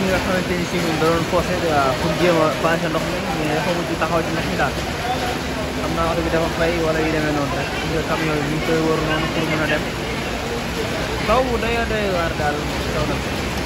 ki nga xamante ni si ñun da doon forcé pour jéem a passé ndox mi mais dafa mujj taxaw ci ndox mi daal xam naa oto bi dafa fay wala yu demee noonu rek nga camion bi ñu ngi koy wër noonu pour mën a dem taw bu doy doy waar daal taw na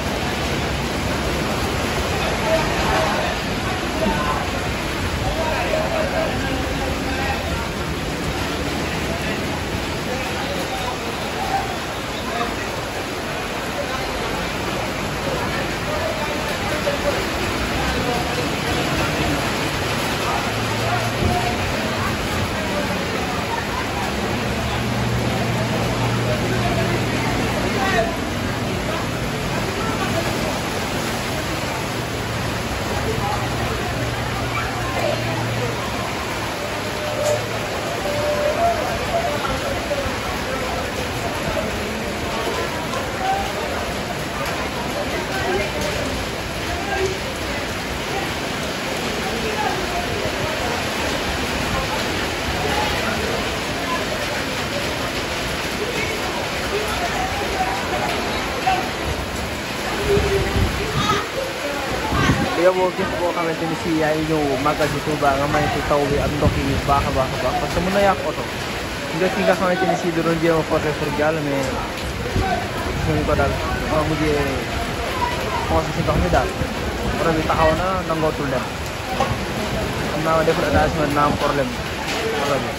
yoboo képp koo xamante ni si yaa ngi ñëw màggal si Touba nga maytu taw bi ak ndox yi baax a baax a baax parce que mën na yàq oto nga ki nga xamante ni si da doon jéem a forcé pour jàll mais suñu ko daal ma mujjee foncé si ndox mi daal oto bi taxaw na nangootul dem xam naa ma deful attention dina am problème oto bi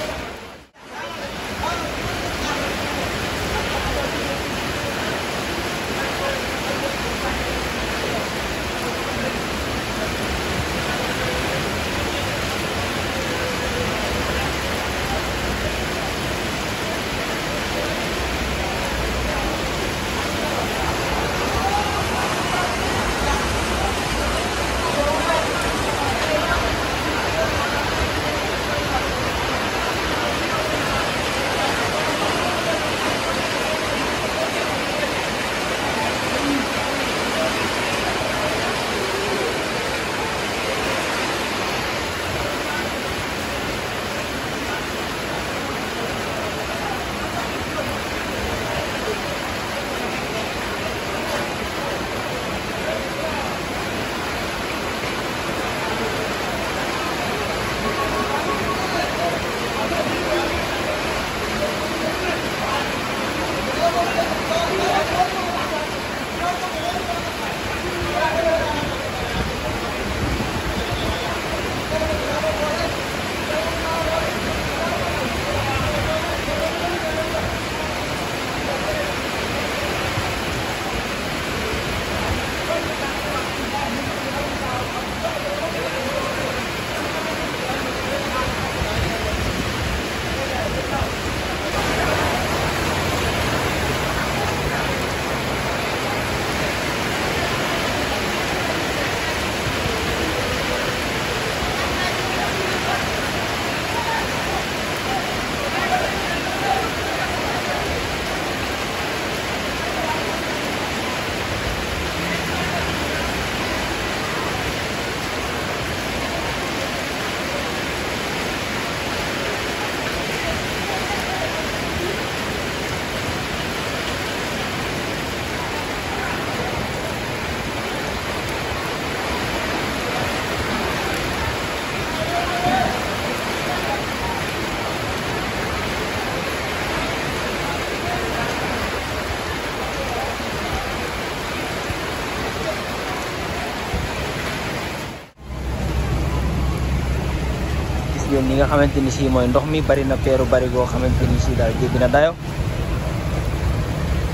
yéen ñi nga xamante ni si mooy ndox mi bari na peeru bari goo xamante ni si daal jéggi na dayo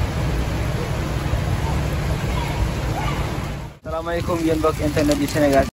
salaamaaleykum yéen mbokk internet yi Sénégal